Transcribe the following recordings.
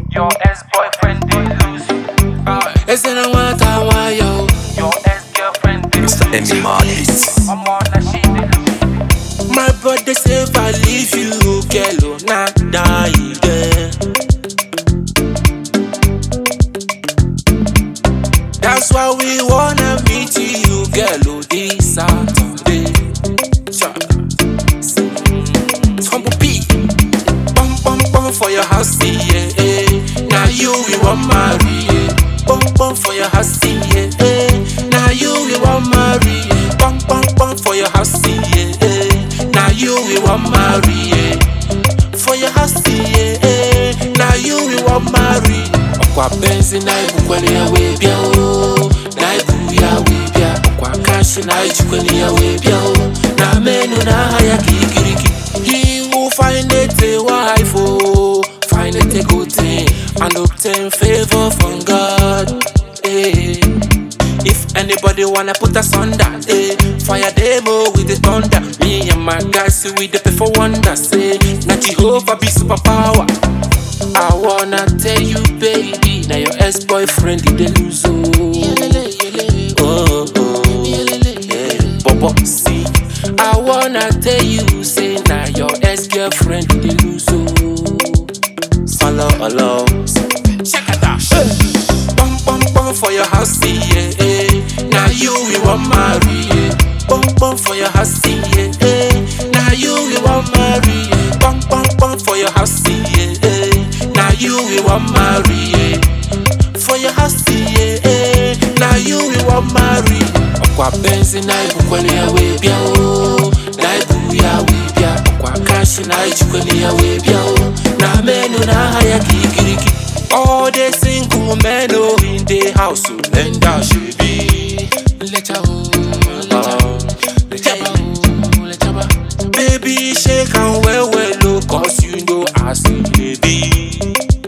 Your ex-boyfriend did lose you. Ese na nwata nwayo Your ex-girlfriend did lose Mr. Emmy Marlis. I'm on that she did lose My brother say if I leave you, girl, oh, nah, die, girl. That's why we wanna meet you, girl, oh, this Saturday. Cha. Mm, Humble P. Bum, bum, bum for your house, yeah, yeah. Now you we want marry, yeah. Bum, bum for your house, yeah, yeah. Now you we want marry, yeah. Bum, bum, bum for your house, yeah, yeah. Now you we want marry, yeah. For your house, yeah, yeah. Now you we want marry. Ọkwa benzi na ibukwele ya wee bịa o Na ibu ya wee bịa Ọkwa kashi na ijikwele ya wee bịa o Na menu na aha ya kikiriki He will find it a wife oh Find it a good thing And obtain favor from God eh. If anybody wanna put us under, eh, fire demo with the thunder. Me and my guys, we the pay for wonders, eh. Now Jehovah be superpower. I wanna tell you, baby, now your ex-boyfriend did they lose oh. Oh, oh, yeah. Bobo, see. I wanna tell you, say now your ex-girlfriend did they lose oh. Follow along. Check it out. Bum bum bum for your house, yeah, yeah. Now you we want marry, yeah. Bum bum for your house, yeah, yeah. Now you we want marry, yeah. Bum bum bum for your house, yeah, yeah. Now you we want marry, yeah. For your house, yeah, yeah. Now you we want marry. Ọkwa benzi na ibukwele ya wee bịa o. Na ibu ya wee bịa. Ọkwa kashi na ijikwele ya wee bịa o. Na menu na aha ya kikiriki. All the single men oh in the house oh, lend out should be. Lecha oh, lecha oh, lecha ba oh, lecha ba. Baby shake am well well oh, cause you know as it dey be.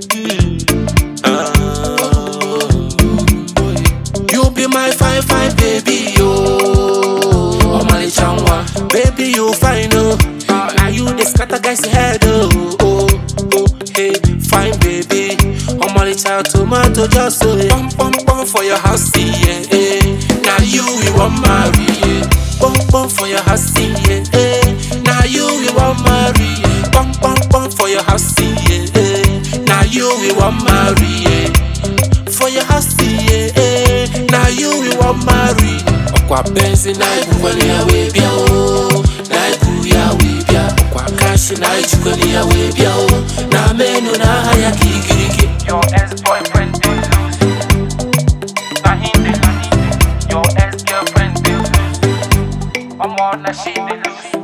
Ah. You be my fine fine baby oh, Omalicha nwa. Baby you fine oh, now you dey scatter guys head oh. oh, oh hey, fine baby. Omalicha tomato just so Bum bum bum for your house, yeah, yeah. Now you we want marry, yeah. Bum bum for your house, yeah, yeah. Now you we want marry, yeah. Bum bum bum for your house, yeah, yeah. Now you we want marry, yeah. For your house, yeah, yeah. Now you we want marry. Ọkwa benzi na ibukwele ya wee bịa o. Na ibu ya wee bịa. Ọkwa kashi na ijikwele ya wee bịa o. Na menu na aha ya kikiriki. Your ex-boyfriend did lose you. Nah, he did, nah, he did. Your ex-girlfriend did lose you. I'm on that she did lose you.